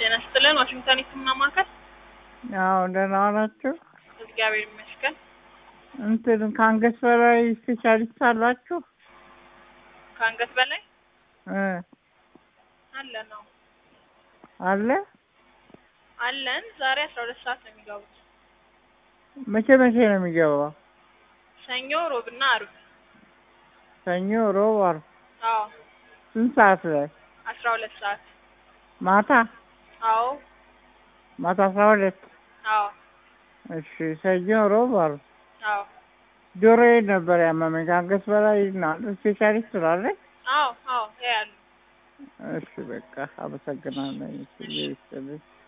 ጤና ይስጥልን። ዋሽንግተን የህክምና ማዕከል። አዎ ደህና ናችሁ? እግዚአብሔር ይመስገን። እንትን ከአንገት በላይ ስፔሻሊስት አላችሁ? ከአንገት በላይ እ አለ ነው አለ አለን። ዛሬ አስራ ሁለት ሰዓት ነው የሚገቡት። መቼ መቼ ነው የሚገባው? ሰኞ፣ ሮብና አርብ። ሰኞ፣ ሮብ፣ ዓርብ። አዎ ስንት ሰዓት ላይ? አስራ ሁለት ሰዓት። ማታ አዎ ማታ አስራ ሁለት አዎ እሺ። ሰኞ፣ ሮብ፣ ዓርብ። አዎ ጆሮዬ ነበር ያመመኝ ከአንገት በላይ እና ስፔሻሊስት ስላለኝ አዎ አዎ ያያሉ። እሺ በቃ አመሰግናለሁ። እሺ ይስጥልኝ።